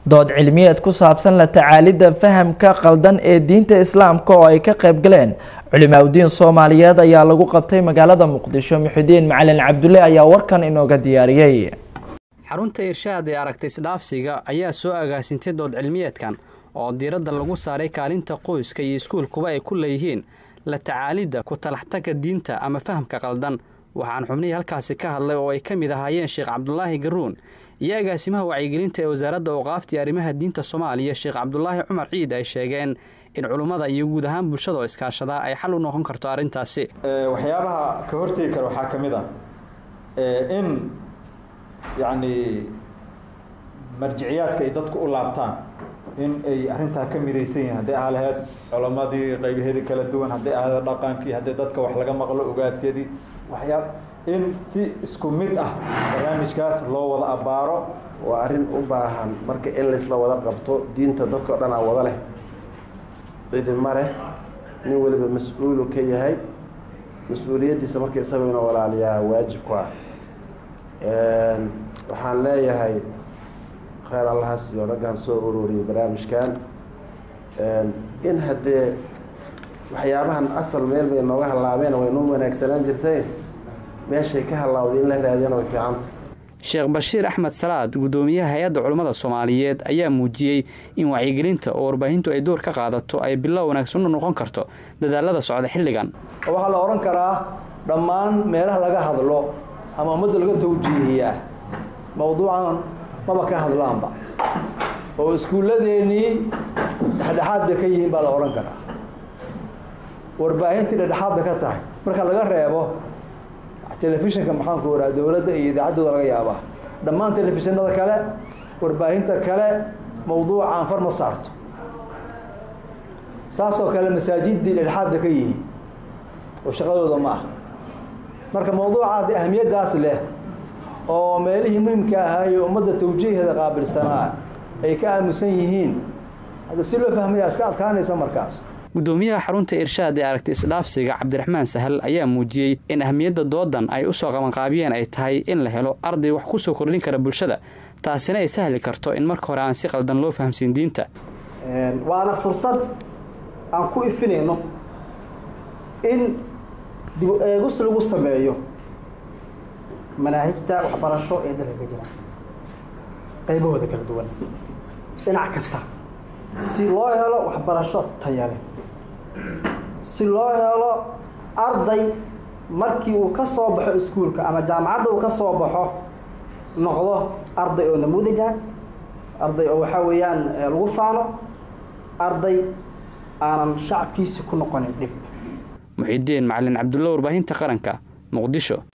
dood cilmiyeed ku saabsan la tacaalidda fahamka qaldan ee diinta islaamka oo ay ka qayb galeen culimaadudiin soomaaliyeed ayaa lagu qabtay magaalada muqdisho muxidiin macalin cabdulle ayaa warkan inooga diyaariyey xarunta irshaad ee aragta isdhaafsiga ayaa soo agaasintay dood cilmiyeedkan oo diiradda lagu saaray kaalinta qoyska iyo iskuulkuba ay ku leeyihiin la tacaalidda ku talaxtagga diinta ama fahamka qaldan waxaan xubnihii halkaasi ka hadlay oo ay ka mid ahaayeen sheekh cabdulaahi garuun iyo agaasimaha wacyigelinta ee wasaaradda awqaafta arrimaha diinta soomaaliya sheekh cabdulaahi cumar ciid ay sheegeen in culummada iyo guud ahaan bulshada oo iskaashadaa ay xal u noqon karto arrintaasi waxyaabaha ka hortegi kara waxaa ka mid ah in yacni marjiciyaadka ay dadku u laabtaan in ay arrintaa ka midaysan yihiin hadday aha lahayd culammadii qaybaheedii kala duwan hadday ahayd dhaqankii hadday dadka wax laga maqlo ogaasyadii waxyaa in si isku mid ah barnaamijkaas loo wada abbaaro waa arrin u baahan marka in laysla wada qabto diinta dadkao dhan aa wada leh cidima leh nin weliba mas-uulu ka yahay mas-uuliyaddiisa marka isaga inuu walaaliyaa waajib ku ah waxaan leeyahay kheyr allaha siiyo raggaan soo ururiyay barnaamijkan in haddee waxyaabahan asal meel bay nooga hallaabeen way noo wanaagsanaan jirtay meeshay ka hallawday in la raadiyana way fiicanta sheekh bashiir axmed salaad guddoomiyaha hay-adda culummada soomaaliyeed ayaa muujiyey in wacyigelinta oo warbaahintu ay door ka qaadato ay bilow wanaagsan u noqon karto dadaalada socda xilligan waxaa la odhan karaa dhammaan meelaha laga hadlo ama ummadda laga tawjiihiyaa mawduucan maba ka hadlaanba oo iskuulladeennii dhexdhexaad bay ka yihiin baa la odhan karaa warbaahintii dhexdhexaad bay ka tahay marka laga reebo telefishinka maxaanku waraa dowladda iyo idaacaddooda laga yaabaa dhammaan telefishinada kale warbaahinta kale mawduucaan far ma saarto saasoo kale masaajiddii dhexdhexaad bay ka yihiin oo shaqadooda ma ah marka mawduucaas ahamiyaddaas leh oo meelihii muhimka ahaayo ummadda tawjiiheeda qaabilsanaa ay ka aamusan yihiin hadda si loo fahmaya iska adkaanaysa markaas guddoomiyaha xarunta irshaad ee aragti isdhaafsiga cabdiraxmaan sahal ayaa muujiyey in ahamiyadda doodan ay usoo qabanqaabiyeen ay tahay in la helo arday wax ku soo kordhin kara bulshada taasina ay sahli karto in marka hore aan si qaldan loo fahamsiin diinta waana fursad aan ku ifinayno in dib eegus lagu sameeyo manaahijta waxbarasho ee dalka ka jira qaybahooda kala duwan dhinac kasta si loo helo waxbarasho tayale si loo helo arday markii uu ka soo baxo iskuulka ama jaamacadda uu ka soo baxo noqdo arday oo namuudaja arday oo waxaa weeyaan lagu faano arday aanan shacabkiisi ku noqonin dhib muxidiin macalin cabdulla warbaahinta qaranka muqdisho